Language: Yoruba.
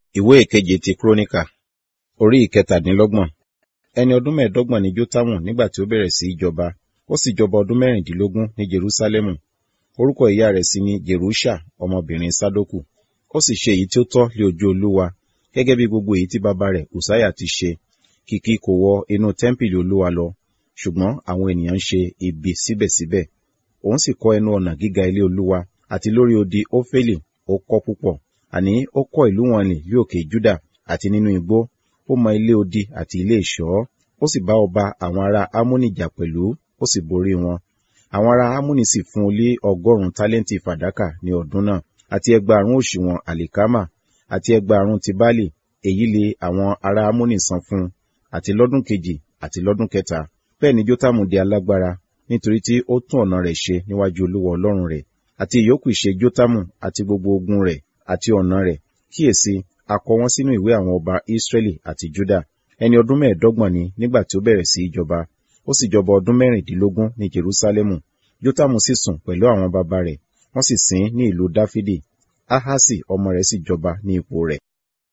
ìwé ìkeje ti kúrónìkà orí ìkẹtàdínlọ́gbọ̀n ẹni ọdún mẹ́ẹ̀ẹ́dọ́gbọ̀n ni jótámù nígbà tí ó bẹ̀rẹ̀ sí í jọba ó sì jọba ọdún mẹ́rìndínlógún ní jerúsálẹ́mù orúkọ ìyá rẹ̀ sì ni jerusha ọmọbìnrin sádókù ó sì ṣe èyí tí ó tọ́ lé ojú olúwa gẹ́gẹ́ bí gbogbo èyí tí bàbá rẹ̀ ùsáyà ti ṣe kìkì kò wọ inú tẹ́ḿpìlì olúwa lọ ṣùgbọ́n àwọn ènìyàn ń ṣe ibi síbẹ̀síbẹ̀ òun sì kọ́ ẹnu ọ̀nà gíga ilé olúwa àti lórí odi ófélì ó kọ́ púpọ̀ àní ó kọ́ ìlú wọn nì lí òkè júdà àti nínú igbó ó mọ ilé odi àti ilé ìṣọ́ ó sì bá ọba àwọn ará ámónì jà pẹ̀lú ó sì borí wọn àwọn ará ámónì sì fún un lé ọgọ́rùn-ún tálẹ́ǹtì fàdákà ní ọdún náà àti ẹgbàárún òṣùwọ̀n àlìkámà àti ẹgbàárún ti báàlì èyí lé àwọn ará ámónì san fún un àti lọ́dún kejì àti lọ́dún kẹta bẹ́ẹ̀ ni jótámù di alágbára nítorí tí ó tún ọ̀nà rẹ̀ ṣe níwájú olúwa ọlọ́run rẹ̀ àti ìyókù ìṣe jótámù àti gbogbo ogun rẹ̀ àti ọ̀nà rẹ̀ kíyèsí a kọ wọ́n sínú ìwé àwọn ọba Ísírẹ́lì àti Júdà ẹni ọdún mẹ́ẹ̀ẹ́dọ́gbọ̀n ni nígbà tí ó bẹ̀rẹ̀ sí í jọba ó sì jọba ọdún mẹ́rìndínlógún ní Jerúsálẹ́mù Jótámù sì sùn pẹ̀lú àwọn baba rẹ̀ wọ́n sì sìn ní ìlú Dáfídì Ahasi ọmọ rẹ̀ sì jọba ní ipò rẹ̀